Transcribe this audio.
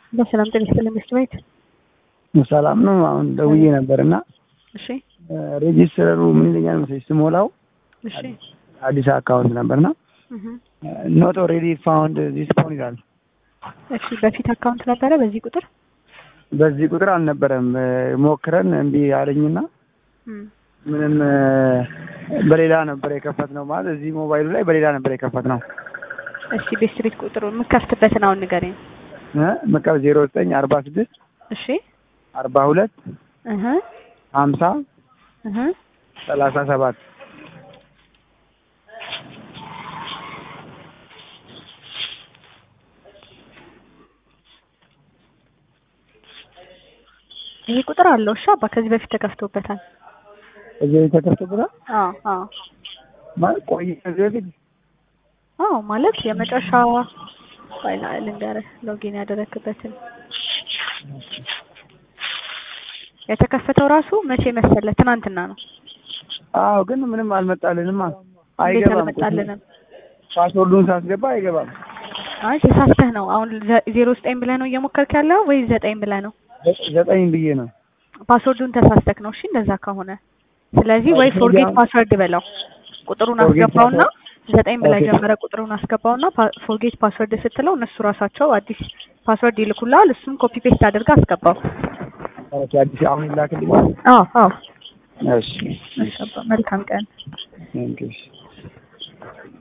በሰላም ጤና ይስጥልኝ ሚስት ቤት ሰላም ነው። አሁን ደውዬ ነበር እና እሺ ሬጂስተሩ ምን ይለኛል መሰለኝ ስሞላው እሺ አዲስ አካውንት ነበርና እህ ኖት ኦልሬዲ ፋውንድ ዚስ ፎን ይላል። እሺ በፊት አካውንት ነበረ በዚህ ቁጥር በዚህ ቁጥር አልነበረም። ሞክረን እምቢ አለኝና እም ምንም በሌላ ነበር የከፈት ነው ማለት እዚህ ሞባይሉ ላይ በሌላ ነበር የከፈት ነው እሺ ቤት ቤት ቁጥሩ የምከፍትበትን አሁን ንገረኝ መቀብ ዜሮ ዘጠኝ አርባ ስድስት እሺ አርባ ሁለት እህ ሀምሳ እህ ሰላሳ ሰባት ይሄ ቁጥር አለው እሺ አባ ከዚህ በፊት ተከፍቶበታል እዚህ ተከፍቶበታል አዎ አዎ ማለት ቆይ ከዚህ በፊት አዎ ማለት የመጨረሻ ፋይል ልንገርህ ሎጊን ያደረክበትን የተከፈተው ራሱ መቼ መሰለህ? ትናንትና ነው። አዎ ግን ምንም አልመጣልንም። እንዴት አይገባም። አልመጣልንም? ፓስወርዱን ሳስገባ አይገባም። አይ ተሳስተህ ነው። አሁን ዘ- ዜሮ ዘጠኝ ብለህ ነው እየሞከርክ ያለው ወይ ዘጠኝ ብለህ ነው? ዘ- ዘጠኝ ብዬ ነው። ፓስወርዱን ተሳስተክ ነው። እሺ እንደዛ ከሆነ ስለዚህ ወይ ፎርጌት ፓስወርድ በለው ቁጥሩን Forget አስገባውና ዘጠኝ ብለህ Okay. ጀመረ ቁጥሩን አስገባውና ፎርጌት ፓስወርድ ስትለው እነሱ ራሳቸው አዲስ ፓስወርድ ይልኩልሃል። እሱን ኮፒ ፔስት አድርገህ አስገባው። ኦኬ፣ አዲስ አሁን ይላክልኛል። አዎ አዎ። እሺ፣ እሺ አባ፣ መልካም ቀን። ቴንክ ዩ።